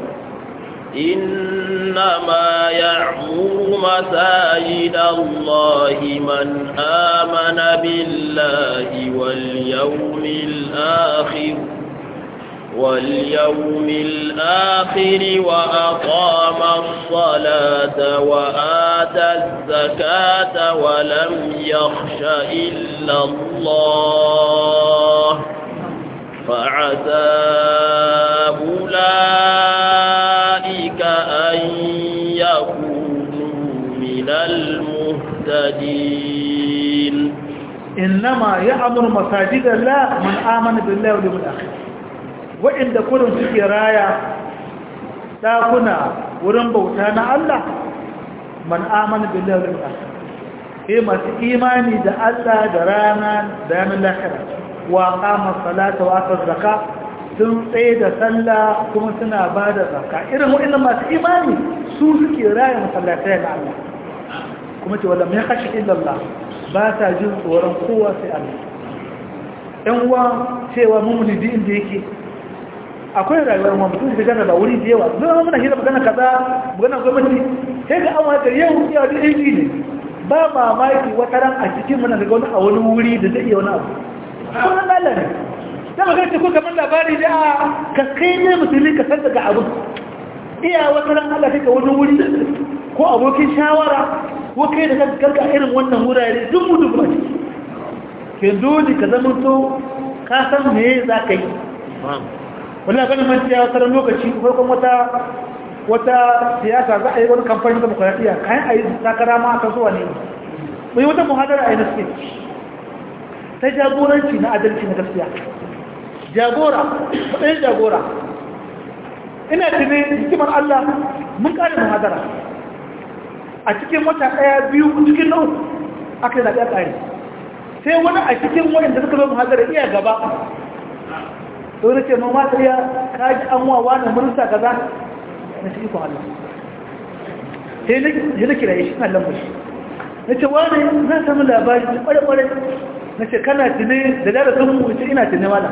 إنما يعمر مساجد الله من آمن بالله واليوم الآخر واليوم الآخر وأقام الصلاة وآتى الزكاة ولم يخش إلا الله فعسى أولئك أن يكونوا من المهتدين إنما يأمر مساجد الله من آمن بالله واليوم الآخر وإن كلهم في راية ɗakuna wurin bauta na Allah man amana billahi wal akhir eh masu imani da Allah da rana da ranar lahira wa qama salata wa ata zakka sun tsaye da sallah kuma suna ba da zakka irin waɗannan masu imani su suke raya masallatai na Allah kuma ce wala mai kashi illallah ba ta jin tsoron kowa sai Allah ɗan uwa cewa mummuni din da yake akwai rayuwar ma mutum da gana ba wuri da yawa zama muna hira magana kaza magana gwamnati sai ga amma da yau yawa da aiki ne ba mamaki wata ran a cikin mana daga wani a wani wuri da zai iya wani abu sunan Allah ne da magana ce ko kamar labari da ka kai ne musulmi ka san daga abu iya wata ran Allah kai ka wani wuri ko abokin shawara ko kai da kanka irin wannan wurare duk mutu ba ciki ke dole ka zama to ka san me za ka yi wallahi ganin man ciya wata lokaci farkon wata wata siyasa za a yi wani kamfanin demokradiyya kayan a yi takara ma aka zuwa ne mai wata muhadara a yi naske ta jagoranci na adalci na gaskiya jagora matsayin jagora ina tuni hikimar Allah mun kare muhadara a cikin wata ɗaya biyu cikin nau aka yi zaɓe a ƙari sai wani a cikin waɗanda suka zo muhadara iya gaba to ne ce ma mata iya kaji an wawa na mursa kaza na shi ikon Allah sai na kira shi na lambar shi na ce wani na samu labari ta kware-kware na ce kana tune da dara sun mu ce ina tune wala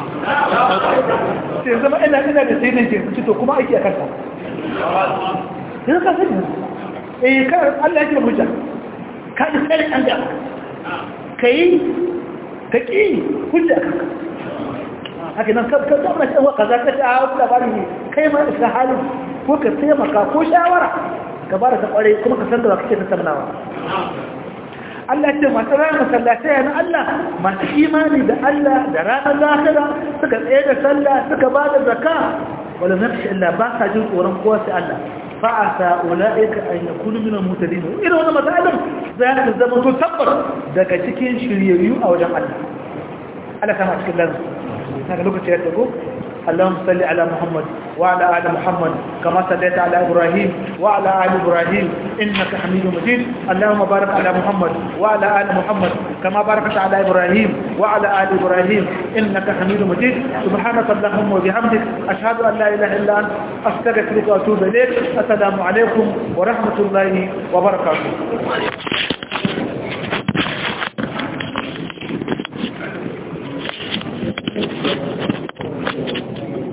sai zama ina ina da sai nan ke to kuma aiki a kanka yanzu ka sani eh kan Allah ya kira hujja ka ji sai an ga kai ka ki hujja kanka haka nan ka ka zama shi wa kaza ka ta hawo labari ne kai ma ka halin ko ka taimaka ko shawara ka bada ta kware kuma ka san da kake tattaunawa Allah ce masu ranar masallatai na Allah masu imani da Allah da ranar lahira suka tsaye da sallah suka ba da zaka wala nafshi Allah ba sa jin tsoron kowa sai Allah fa'asa ula'ika an yakunu min al-mutadin irin wannan masalin za ta zama to tabbar daga cikin shiryayyu a wajen Allah Allah kama cikin lazu daga lokaci ya tago اللهم صل على محمد وعلى آل محمد كما صليت على إبراهيم وعلى آل إبراهيم إنك حميد مجيد اللهم بارك على محمد وعلى آل محمد كما باركت على إبراهيم وعلى آل إبراهيم إنك حميد مجيد سبحانك اللهم وبحمدك أشهد أن لا إله إلا أنت أستغفرك وأتوب إليك السلام عليكم ورحمة الله وبركاته